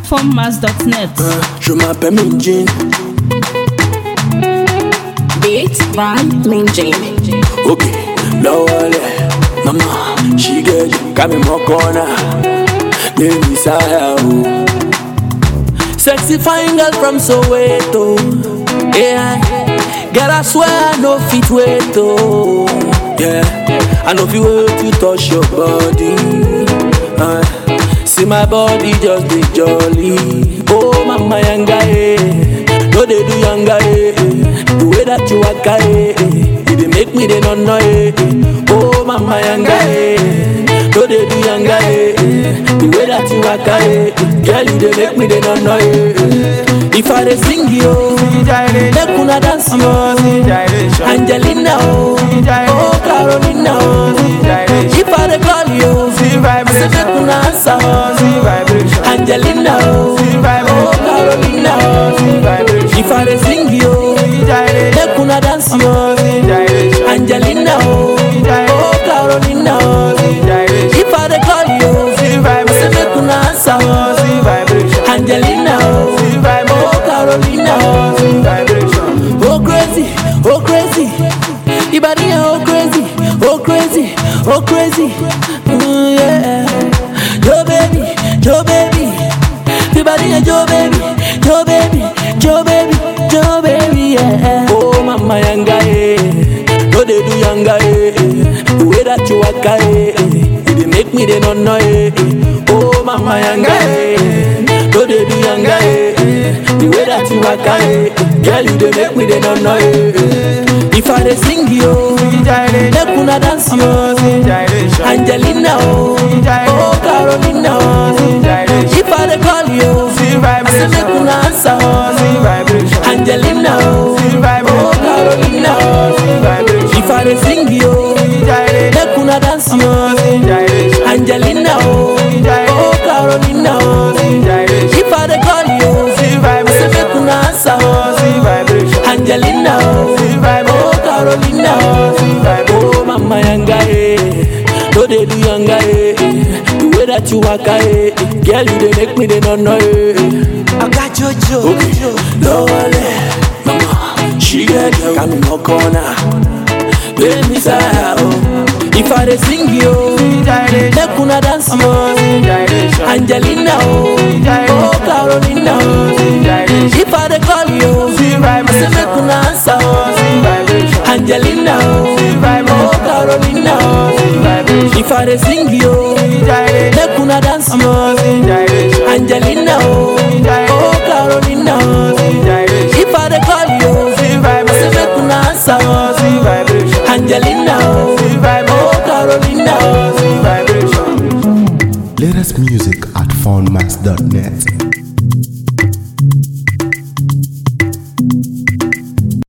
formmas.net. Je m'appelle Minjin. Beats by Minjin. Ok, lowale. Mama, she get you. Got me more corner. Name is Ayahu. Sexy fine girl from Soweto. Yeah. Girl, I swear I know fit wait oh. Yeah. I know fit wait to touch your body. Uh, see my body just be jolly. Oh, mama yanga eh. No they do yanga eh. The way that you waka eh. You dey make me dey no no eh. Oh, mama yanga eh. No they do yanga eh. The way that you waka eh. Girl, you dey make me dey no no eh. If I dey sing yo, make una dance yo. Angelina oh, oh Carolina oh. If I dey call you, say make una answer oh. Angelina oh, oh Carolina oh. If I dey sing yo, make una dance yo. Angelina oh, oh Carolina oh. If I dey call you, say make una answer oh. Angelina oh, oh Carolina oh. Oh crazy, oh crazy. Ibadi oh crazy, oh crazy, oh crazy. Mm, yeah. Yo baby, yo baby. Ibadi yo baby, yo baby, yo baby, yo baby. Yeah. Oh mama yanga eh, no they do yanga eh. The way that you waka eh, you dey make me dey no no eh. Oh mama yanga eh, no they do yanga eh. The way that you waka eh, girl you dey make me dey no no eh. If I dey sing yo, make una dance yo. Angelina oh, oh Carolina oh. If I dey call you, I say make una answer oh. Angelina oh, oh Carolina oh. If I dey sing yo, make una dance yo. Angelina oh, oh Carolina oh. If I dey call you, I say make una answer oh. Angelina oh, oh Carolina oh. Oh mama yanga eh, no dey do yanga eh. The way that you waka eh, girl you dey make me dey no no eh. I got Jojo. Okay, lowale, mama, she get you, got me no corner. Baby Sarah, oh. If I dey sing yo, make una dance yo. Angelina oh, oh Carolina oh. If I dey call you, I say make una answer oh. Angelina oh, oh Carolina oh. If I dey sing yo, make una dance yo. Angelina oh, oh Carolina oh. If I dey call you, I say make una answer oh. Angelina oh, oh Carolina oh. Latest music at foundmass.net.